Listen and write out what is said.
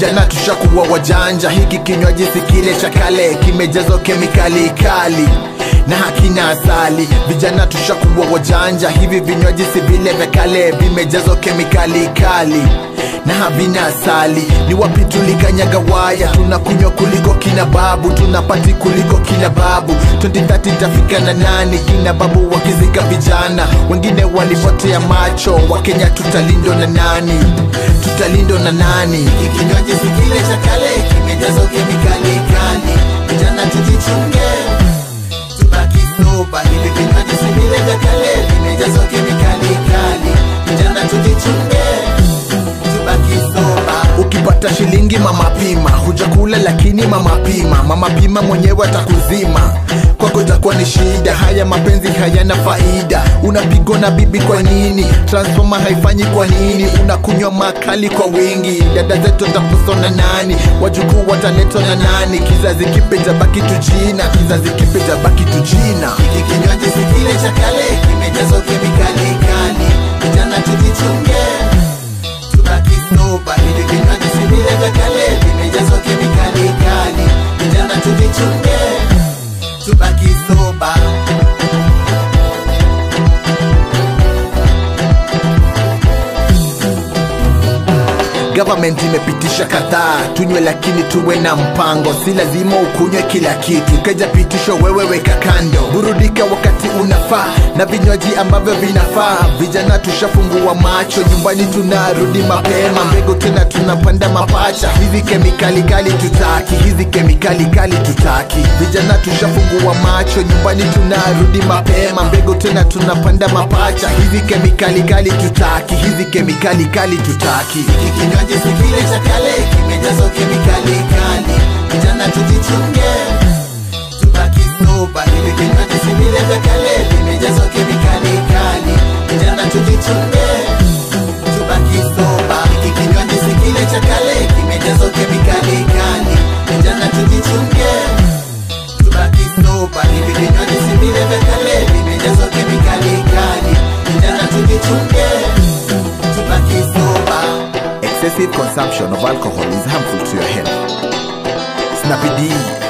vijana tushakuwa wajanja hiki kinywaji si kile cha kale kimejazwa kemikali kali na hakina asali vijana tushakuwa wajanja hivi vinywaji si vile vya kale vimejazwa kemikali kali na havina asali ni wapi tulikanyaga waya tunakunywa kuliko kina babu tunapati kuliko kina babu 2030 tafika na nani kina babu wakizika vijana wengine walipotea macho wakenya tutalindwa na nani tutalindwa na nani Hiki kinywaji si kile cha kale kimejazwa kemikali kali vijana tujichunge tubaki soba hivi vinywaji si vile vya kale vimejazwa kemikali kali vijana tujichunge tubaki soba ukipata shilingi mama pima hujakula lakini mama pima mama pima mwenyewe atakuzima kwako itakuwa ni shida haya mapenzi hayana faida unapigwa na bibi kwa nini transforma haifanyi kwa nini unakunywa makali kwa wingi dada zetu wataposwa na nani wajukuu wataletwa na nani kizazi kipe tabaki tujina kizazi kipe tabaki tujina hiki kinywaji si kile cha kale kimejazwa kemikali kali vijana tujichunge tubaki soba hivi vinywaji si vile vya kale vimejazwa kemikali kali vijana tujichunge tubaki soba Government imepitisha kadhaa, tunywe lakini tuwe na mpango, si lazima ukunywe kila kitu. Keja pitisho, wewe weka kando, burudika wakati unafaa na vinywaji ambavyo vinafaa. Vijana tushafungua macho, nyumbani tunarudi mapema, mbegu tena tunapanda mapacha. Hizi kemikali kali tutaki, hizi kemikali kali tutaki. Vijana tushafungua macho, nyumbani tunarudi mapema, mbegu tena tunapanda mapacha. Hizi kemikali kali tutaki, hizi kemikali kali tutaki. Hiki kinywaji si kile cha kale, kimejazwa kemikali kali. Vijana tujichunge, tubaki soba. Hivi vinywaji si vile vya kale, vimejazwa kemikali kali. Vijana tujichunge, tubaki soba. Hiki kinywaji si kile cha kale, kimejazwa kemikali kali. Vijana tujichunge, tubaki soba. Hivi vinywaji si vile vya kale, vimejazwa kemikali kali. Vijana tujichunge, tubaki soba. Excessive consumption of alcohol is harmful to your health. Snappy D